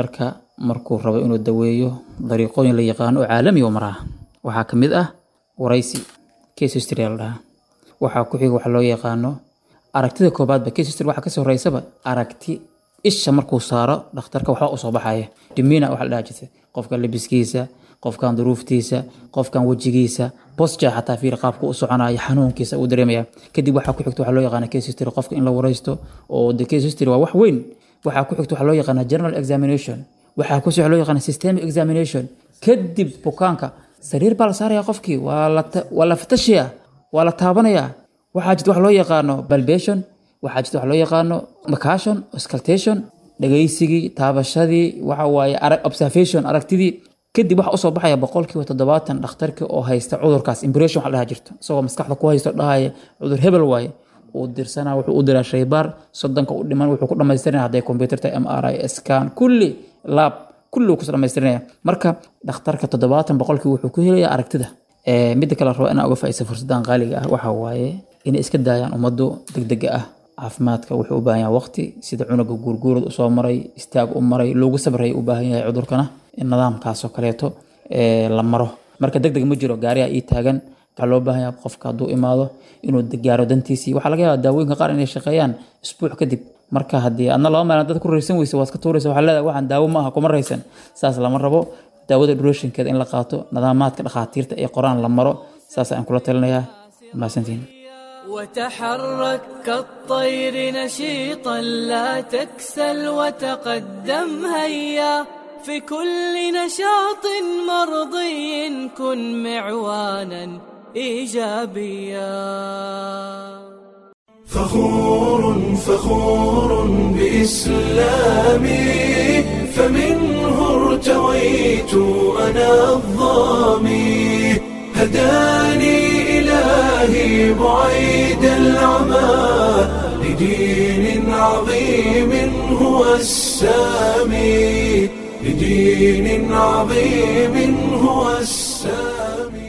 Speaker 11: markuu rabo inuu daweeyo dariiqooyin la yaqaano oo caalami oo maraa waxaa ka mid ah waraysi case history la dhahaa waxaa ku xiga waxa loo yaqaano aragtida koobaadba case history waxaa kasoo horeysaba aragti isha markuu saaro dhakhtarka waxba usoo baxaya dimina waxa la dhaha jirta qofka labiskiisa qofkan duruuftiisa qofkan wejigiisa bosja xataa fiir qaabka u soconaya xanuunkiisa uu dareemaya kadib waxaa ku xigta waxaa loo yaqaana case history qofka in la waraysto oo de case history waa wax weyn waxaa ku xigta waxaa loo yaqaana general examination waxaa ku loo yaqaana systemic examination kadib bukaanka sariir baa la saaraya qofkii waa la ta- waa la fatashaya waa la taabanaya waxaa jirta wax loo yaqaano balbation waxaa jirta wax loo yaqaano macashon auscultation dhagaysigii taabashadii waxa waaye arag- observation aragtidii kadib waxa usoo baxaya boqolkiiba toddobaatan dhakhtarkii oo haysta cudurkaas impression waxa la dhaha jirto isagoo maskaxda ku haysto dhahaya cudur hebel waaye uu dirsanaa wuxuu u diraa shaybaar soddonka u dhiman wuxuu ku dhamaystirinaya hadday computer tahay m r i scan kulli lab kulli uu kuso dhamaystirinaya marka dhakhtarka toddobaatan boqolkii wuxuu ku helaya aragtida Ee, midda kale rabo inaan uga faa'iidaysto fursadan qaaliga ah waxaa waaye inay iska daayaan ummaddu degdega ah caafimaadka wuxuu u baahan yahay waqti sida cunuga guurguurad usoo maray istaag u maray loogu sabraya u baahan yahay cudurkana in nidaamkaasoo kaleeto ee, la maro marka degdeg ma jiro gaariga ii taagan waxaa loo baahan yahay qofka hadduu imaado inuu gaaro dantiisii waxaa laga yaabaa daawooyinka qaar inay shaqeeyaan isbuuc kadib marka haddii adna laba maalin dad ku raysan weysa waad ka tuuraysa waxaa leedahay waxaan daawo ma aha kuma raysan saas lama rabo daawada duration-keeda in la qaato nidaamaadka dhakhaatiirta ee qoraan la maro saas ayaan kula talinayaa mahadsantihin
Speaker 9: وتحرك كالطير نشيطا لا تكسل وتقدم هيا في كل نشاط مرضي كن معوانا ايجابيا
Speaker 1: فخور فخور بإسلامي فمنه ارتويت أنا الظامي هداني إلهي بعيد العمى لدين عظيم هو السامي لدين عظيم هو السامي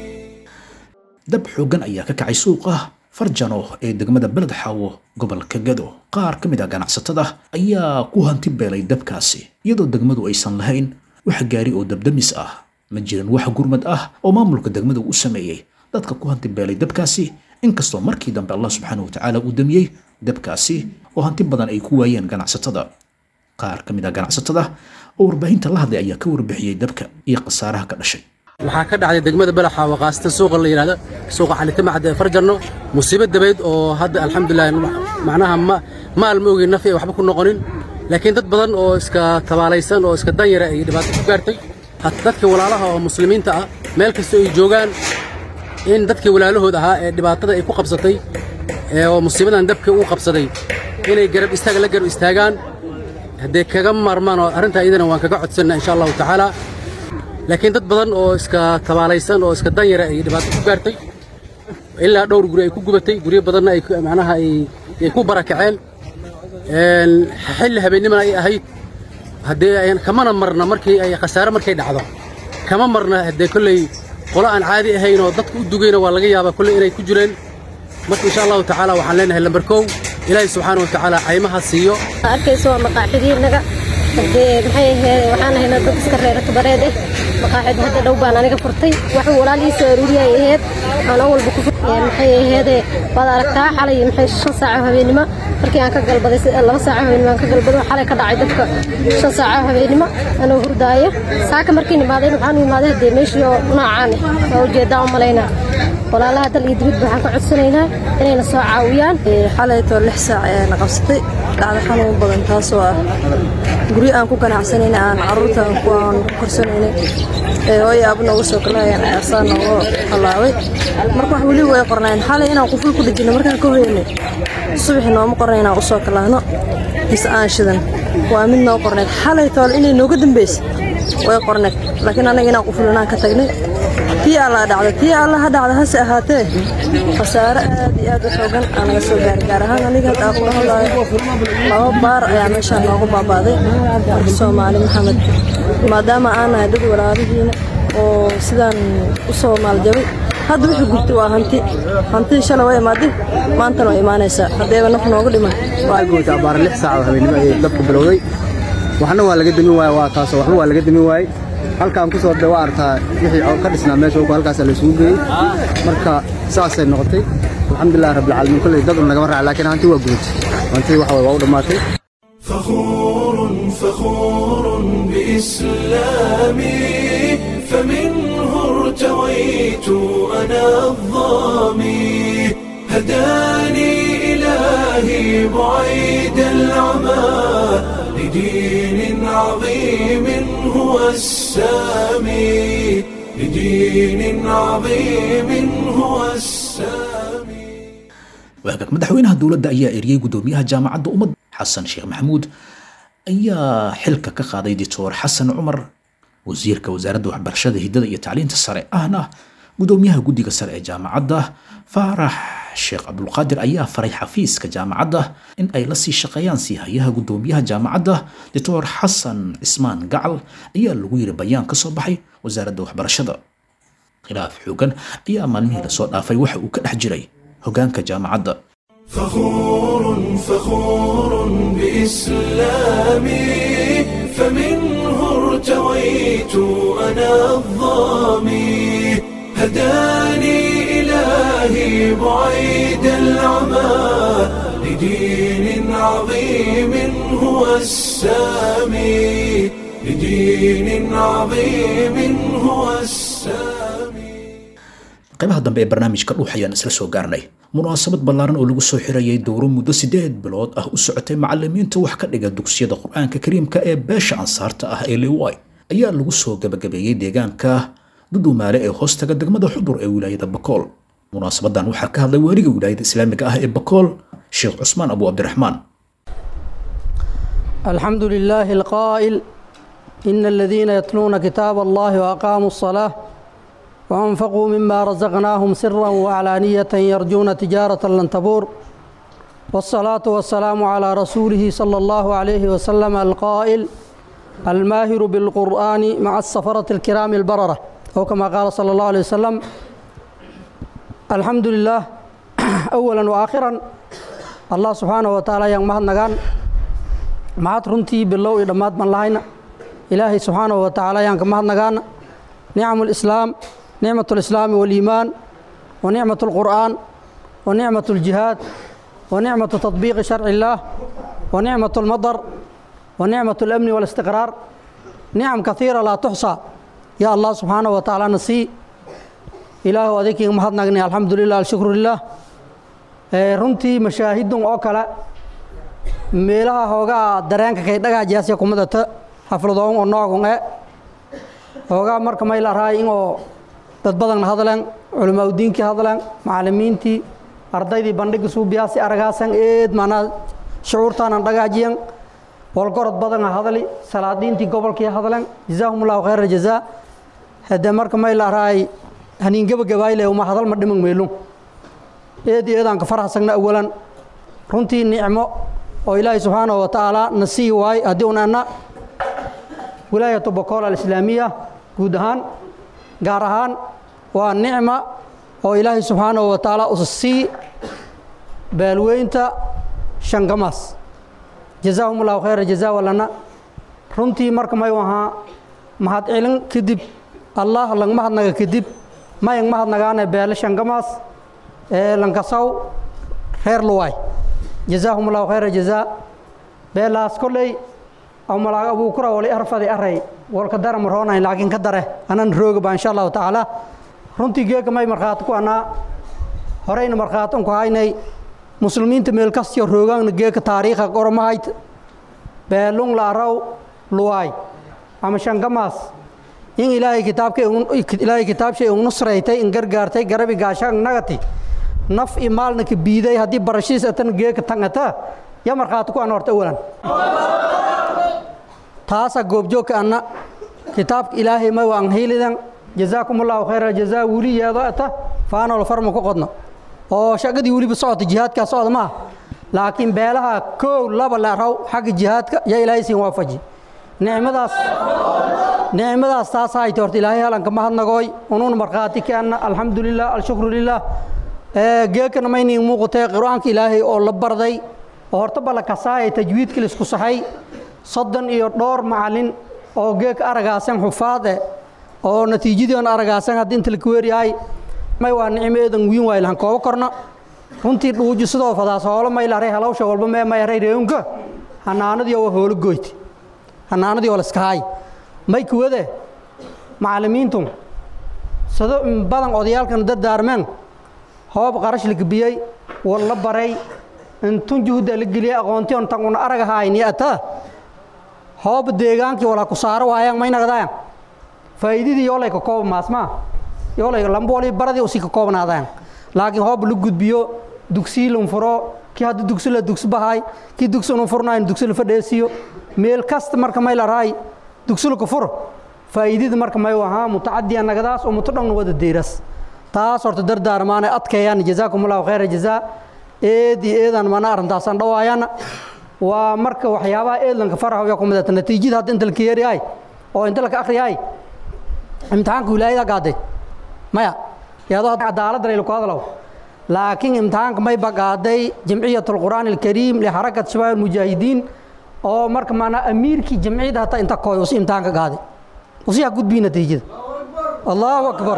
Speaker 2: dab xooggan ayaa ka kacay suuqa farjano ee degmada beled xaawo gobolka gado qaar ka mid ah ganacsatada ayaa ku hanti beelay dabkaasi iyadoo degmadu aysan lahayn wax gaari oo dabdamis ah ma jirin wax gurmad ah oo maamulka degmada u sameeyey dadka ku hanti beelay dabkaasi inkastoo markii dambe allah subxaanahu watacaala uu damiyey dabkaasi oo hanti badan ay ku waayeen ganacsatada qaar ka mid ah ganacsatada oo warbaahinta la hadlay ayaa ka warbixiyey dabka iyo khasaaraha ka dhashay
Speaker 12: waxaa ka dhacday degmada balaxa oo qaasatan suuqa la yidhahdo suuqa xalitamacad ee farjarno musiibo dabayd oo hadda alxamdulilah macnaha ma maal ma ogin nafi ay waxba ku noqonin laakiin dad badan oo iska tabaalaysan oo iska danyara ay dhibaato ku gaartay hat dadka walaalaha oo muslimiinta ah meel kasta ay joogaan in dadkii walaalahood ahaa ee dhibaatada ay ku qabsatay ee oo musiibadan dabka uu qabsaday inay garab istaag la garab istaagaan haddee kaga maarmaan oo arrintaa iyadana waan kaga codsanna insha allahu tacaala laakiin dad badan oo iska tabaalaysan oo iska danyara ay dhibaato ku gaartay ilaa dhowr guri ay ku gubatay guryo badanna ay ku- macnaha ay ay ku barakaceen Een, xilli habeennimana ay ahayd haddee ayan kamana marna markii ay khasaare markay dhacdo kama marna haddee kolley qolo aan caadi ahayn oo dadka u dugayna waa laga yaabaa kolley inay ku jireen marka insha allahu tacaala waxaan leenahay lambar kow ilaahay subxaana wa tacaala caymaha siiyo
Speaker 13: arkayso waa maqaaxidiinaga hadee maxay ahayd waxaan ahaynaa dad iska reera kabareed eh maqaaxid hadda dhow baan aniga furtay waxuu walaalihiisa aruuriyay ahayd anoo walba ku fur maxay ahaydee waad aragtaa xalay maxay shan saaco habeenimo markii aan ka galbaday si- laba saaco habeenimo aan ka galbado xalay ka dhacay dadka shan saaco habeenimo anoo hurdaaya saaka markii nimaadeen waxaan u imaaday hadee meeshii oo noocaan eh waa ujeedaa u malaynaa walaalaha dal iyo dibadba waxaan ka codsanaynaa inayna soo caawiyaan
Speaker 14: xalaytoo lix saac ayaana qabsatay dhacdo xanuun badan taasoo ah guryo aan ku ganacsanayna aan carruurta ku aan ku korsanaynay ee hooyo aab nooga soo kalaayaan ceersaan nooga halaaway marka wax weli way qornayn xalay inaan quful ku dhejino markaan ka hoyanay subaxi nooma qornay inaan usoo kalaahno mise aan shidan waa mid noo qornayd xalay toole inay nooga dambaysa way qornayd laakiin annaga inaan quful inaan ka tagnay tii allaa dhacda tii alla ha dhacda hase ahaatee khasaare aad iyo aad u xoogan aa naga soo gaaray gaar ahaan aniga hadda aan kula hadlaayo laba baar ayaa meeshaan noogu baabaaday marka soomaali maxamed maadaama aan nahay dad walaalihiina oo sidaan u soo maaljabay hadda wixii gurtay waa hanti hantidii shalay waa imaaday maantana waa imaanaysaa haddeeba naf nooga dhiman
Speaker 12: waa goota abaar lix saac oo habeenimo ayay dabku bilowday waxna waa laga demin waaye waa taasoo waxba waa laga demin waaye halkaan ku soo waa aragtaa wixii ka dhisnaa meesha halkaasa la isugu geeyey marka saasay noqotay alxamdulilah rabbilcaalamiin kolley dad un nagama raaca laakiin hanti waa gudatay hanti waxa waa u dhammaatay
Speaker 1: فخور فخور بإسلامي فمنه ارتويت أنا الظامي هداني إلهي بعيد العمى لدين عظيم هو السامي لدين عظيم هو السامي
Speaker 2: waagaag madaxweynaha dowladda ayaa eriyey guddoomiyaha jaamacadda ummadda xasan sheekh maxamuud ayaa xilka ka qaaday dictor xasan cumar wasiirka wasaaradda waxbarashada hiddada iyo tacliinta sare ahna guddoomiyaha guddiga sare ee jaamacadda faarax sheekh cabdulqaadir ayaa faray xafiiska jaamacadda in ay la sii shaqeeyaan siihayaha guddoomiyaha jaamacadda dictor xasan cismaan gacal ayaa lagu yiri bayaan ka soo baxay wasaaradda waxbarashada khilaaf xoogan ayaa maalmihii lasoo dhaafay waxa uu ka dhex jiray hoggaanka jaamacadda
Speaker 1: فخور فخور بإسلامي فمنه ارتويت أنا الظامي هداني إلهي بعيد العمى لدين عظيم هو السامي لدين عظيم هو السامي
Speaker 2: qaybaha dambe ee barnaamijka dhuux ayaan isla soo gaarnay munaasabad ballaaran oo lagu soo xirayay dowro muddo siddeed bilood ah u socotay macallimiinta wax ka dhiga dugsiyada qur-aanka kariimka ee beesha ansaarta ah ee liway ayaa lagu soo gabagabeeyey deegaanka dudumaale ee hoostaga degmada xudur ee wilaayada bakool munaasabadan waxaa ka hadlay waaliga wilaayada islaamiga ah ee bakool sheekh cusmaan abu cabdiraxmaan
Speaker 15: الحمد لله القائل إن الذين يتلون كتاب الله وأقاموا الصلاة وأنفقوا مما رزقناهم سرا وعلانية يرجون تجارة لن تبور والصلاة والسلام على رسوله صلى الله عليه وسلم القائل الماهر بالقرآن مع السفرة الكرام البررة أو كما قال صلى الله عليه وسلم الحمد لله أولا وآخرا الله سبحانه وتعالى yang mahad nagaan mahad runtii bilow iyo dhammaad baan lahayna ilaahay subxaanahu wa tacaala ayaan ka mahad nagaana nicmu lislaam nicmat lislaami waliimaan wa nicmat lqur'aan wa nicmat ljihaad wa nicmatu tatbiiqi sharci illaah wa nicmat lmadar wa nicmat lamni walistiqraar nicam kaiira laa tuxsa ya allah subxaanahu wa tacaala nasii ilaahu adinkiiga mahad nagnay alxamdu lilah alshukru lilah runtii mashaahidun oo kale meelaha hoogaa dareenka kay dhagaajaasya kumadata xafladoon oo noogun e hoogaa marka may la raay inoo dad badan hadleen culamaa udiinkii hadleen macallimiintii ardaydii bandhiga suubiyaasi aragaasan eed maanaa shucuurtaanan dhagaajiyan walgorod badan hadli salaadiintii gobolkii hadleen jazaahum allahu khayra jazaa hadde marka may la raay haniin gebagabayle uma hadal ma dhiman meelun eed iyo eedaan ka farxsagna awalan runtii nicmo oo ilaahay subxaanahu wa tacaala na sii waay haddii un anna wilaayatu bokool alislaamiya guud ahaan gaar ahaan waa nicma oo ilaahay subxaanahu wa tacaala usa sii baalweynta shangamaas jazaahum allahu khayra jazaa walana runtii marka may ahaa mahad celin kadib allah lang mahadnaga kadib mayang mahadnagaane beele shangamaas ee lankasaw reer luwaay jazaahum allahu khayra jazaa beelaas kolley aw malaag abuukura wali arfadi aray walka dara marhoonayn laakiin ka dare anan roogaba insha allahu tacaala runtii geega may markhaati ku anaa horeyna markhaatin ku haynay muslimiinta meel kastiyo roogaanna geeka taariikha qormahayd beelung laaraw luwaay ama shangamaas in ilaahay kitaabka ilaahay kitaabshay un nusraytay in gargaartay garabi gaashaan nagati naf i maalna ka biiday haddii barashiis atan geeka tangata ya markhaati ku ana horta awalan taasa goobjoogka anna kitaabka ilaahay ma waan hiilidan jazaakum allahu khayra jazaa weli yeedo ata faanol farma ku qodno oo shaqadii weliba socota jihaadkaa socda ma ah laakiin beelaha koow laba leeraw xagga jihaadka yaa ilaahay siin waafaji nicmadaas nicmadaas taas hayte horta ilaahay halanka mahadnagooy unuun markhaati ka anna alxamdu lilah alshukru lilah geekana maynin muuqatee qur-aanka ilaahay oo la barday oo horta balla kasaaya tajwiidka laisku saxay soddon iyo dhowr macalin oo geeka aragaasan xufaad eh oo natiijadii on aragaasan haddii inta laka weeryahay may waa nicmo eedan wiin waay lahan koobo korna runtii dhuuji sidoo fadaas hoolo may laray halawsha walba mee may aray reeunka hanaanadii oo hoolo goyti hanaanadii oo laska haay may kuwade macallimiintu sado in badan odayaalkan dardaarmeen hoob qarash la gebiyey war la baray intun juhda la geliyey aqoontii on tan una arag haayni ata hoob deegaankii walaa ku saaro waayaan may nagdaayan faa'iidadii yoolay ka kooba maasmaa yoolay lamboolii baradii usii ka koobnaadaan laakiin hoob la gudbiyo dugsii lan furo kii hadda dugsi la dugsi bahay kii dugsi unu furnayn dugsi la fadheesiyo meel kasta marka may la raay dugsi la ku furo faa'iidada marka may ahaa mutacadiya nagadaas oo muto dhanna wada deeras taas horta dardaarmaanay adkeeyaan jazaakum allahu khayra jazaa eed iyo eedaan mana arrintaasaan dhawaayana waa marka waxyaabaha eedlanka faraha yaa ku midata natiijada hadda inta laka yeeriyahay oo inta laka akhriyahay imtixaanka wilaayada gaaday maya iyadoo cadaalad rayl ku hadlow laakiin imtixaanka may bagaaday jamciyat alqur'aan alkariim lixarakat shabaab almujaahidiin oo marka maanaa amiirkii jamciyada hataa inta kooy usi imtixaanka gaaday usi ha gudbii natiijada allahu akbar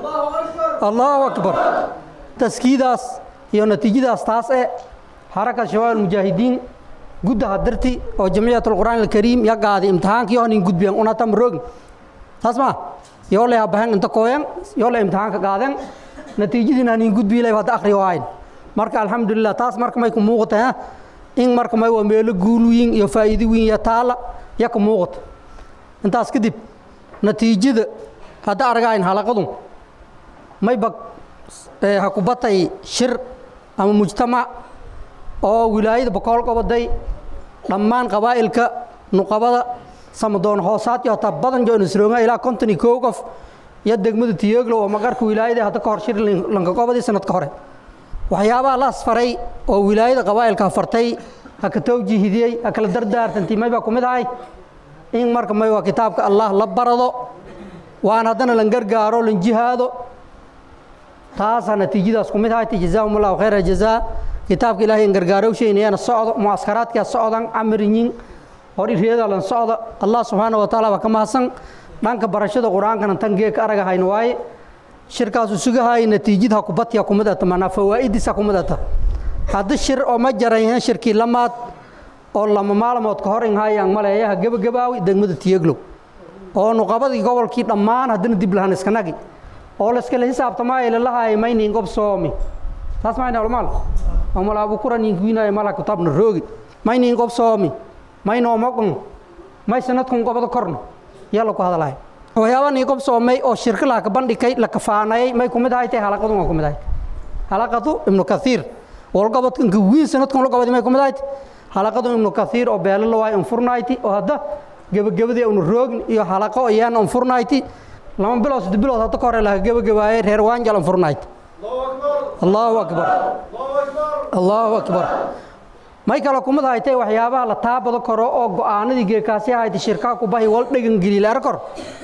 Speaker 15: allahu akbar taskiidaas iyo natiijadaas taas ee xarakat shabaab almujaahidiin guddaha darti oo jamciyat alqur'aan alkariim ya gaaday imtixaankii oo nin gudbiyan unatam roogin taas maa yoo lay habahen inta kooyan yoo lay imtixaanka qaaden natiijadiina nin gudbiilay hadda akhri waayn marka alxamdulilah taas marka may ku muuqata ha in marka may waa meelo guul wiin iyo faa'iido wiin iyo taala ya ku muuqata intaas kadib natiijada hadda argayn halaqadu may bag ha ku batay shir ama mujtamac oo wilaayada bokool qabaday dhammaan qabaa'ilka nuqabada samadoon hoosaad iyo hataa badan jo nisrooga ilaa konton iyo kow qof iyo degmada tiyooglow oo maqarka wilaayada hadda ka hor shir lankaqobadii sanadka hore waxyaabaha la asfaray oo wilaayada qabaa'ilka fartay ha ka tawjiihidiyey ha kala dardaartantii may baa ku mid ahay in marka may waa kitaabka allah la barado waan haddana lan gargaaro lan jihaado taasaa natiijadaas ku mid ahay jazaahum allahu khayra jazaa kitaabka ilaahay in gargaarowsheynayana socdo mucaskaraadkaa socdan camarinyin hor ireeda lan socda allah subxaana wa tacaala baa ka mahadsan dhanka barashada qur-aankana tan geeka aragahayna waaye shirkaasu sugahaay natiijid ha kubadya kumid ata manaa fawaa'idiisa kumid ata haddi shir oo ma jarayhen shirkii lamaad oo lama maalmood ka hor inhaayaan maleeyaha gebagabaawi degmada tiyeglow oo nuqabadii gobolkii dhammaan haddana dib lahan iska nagi oo layskala xisaabtamaayo lalahaay maynin gob soomi taas mayna olmaal omal abukura ninkuinaayo mala kutaabna roogi maynin gob soomi maynoomoqon may sanadkun gobada korna yaa laku hadalahay waxyaaba nii gob soomay oo shirka laka bandhigay la kafaanayay may kumid ahay tay halaqadun waa kumid ahay halaqadu ibnu kathiir walgobodkanka wiin sanadkun la gobadi may kumid ahayd halaqadu ibnu kathiir oo beelo la waayo unfurnayti oo hadda gebagabadii unu roogin iyo halaqo iyaan unfurnayti lama bilood saddex bilood hadda ka hore laga gebagabaayay reer waanjal unfurnayti allahu akbar allahu akbar may kale kumid haytay waxyaabaha la taabado karo oo go'aanadii geekaasi ahayd shirkaa ku bahi wal dhegan geliilaar kor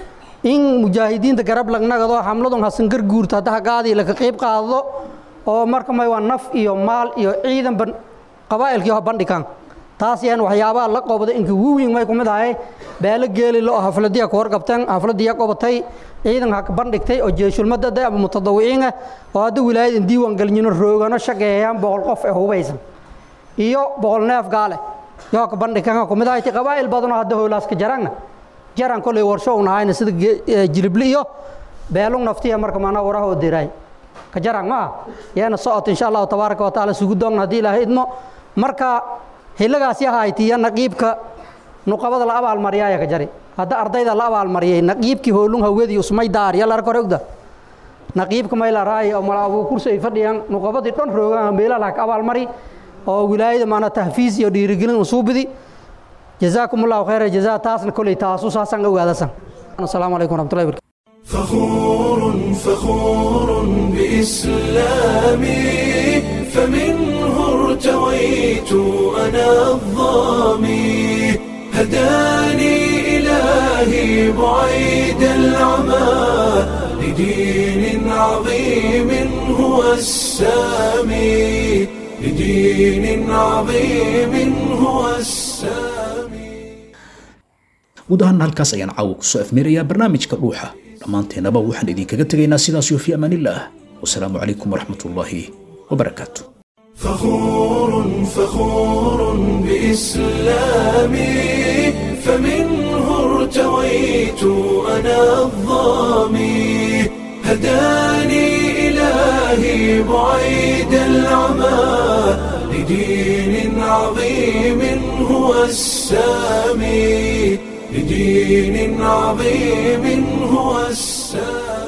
Speaker 15: in mujaahidiinta garab lagnagado xamladun hasangar guurta hadda hagaadii laka qayb qaadado oo marka may waa naf iyo maal iyo ciidanba qabaa'ilkii ho bandhigaan taas yaan waxyaabaha la qobda inka wuwiin may kumid ahay beelo geelilo oo hafladiya ku horgabteen hafladiya qobatay ciidan ha bandhigtay oo jeeshulmadada ama mutadawiciin ah oo hadda wilaayada diiwaan gelinyino roogano shaqeeyaan boqol qof ee hubaysan iyo boqol neef gaale yoo ka bandhigan ku mid ahay qabaa'il badanoo hadda howlaaska jarangna jaran kolay warsho un ahayna sida jilibli iyo beelung naftiya marka maanaa waraha oo diraay ka jarang ma ah yaana socota insha allahu tabaaraka wa tacaala sugu doogna haddii ilaahay idmo marka xilligaasi ahaytiya naqiibka nuqabada la abaalmariyaaya ka jari hadda ardayda la abaalmariyay naqiibkii hoolung hawgadii usmay daar yalla arkore ogda naqiibka mayla raay oo mala abuu kursi ay fadhiyaan nuqabadii dhan roogaan meelaha ka abaalmari oo wilaayada maana tahfiis iyo dhiirigelin usuubidi jazaakum allahu khayra jazaa taasna koley taasu saasaan ogaadasan asalaamu calaykum waraxmatullahi barkatu
Speaker 1: فخور فخور بإسلامي فمنه ارتويت أنا الظامي هداني إلهي بعيد العمى لدين عظيم هو السامي لدين عظيم هو السامي
Speaker 2: guud ahaana halkaas ayaan caawa kusoo afmeerayaa barnaamijka dhuuxa dhammaanteennaba waxaan idinkaga tegaynaa sidaas iyo fi amaanillaah wasalaamu calaykum waraxmat ullaahi wabarakaatu
Speaker 1: فخور فخور بإسلامي فمنه ارتويت أنا الظامي هداني إلهي بعيد العمى لدين عظيم هو السامي لدين عظيم هو السامي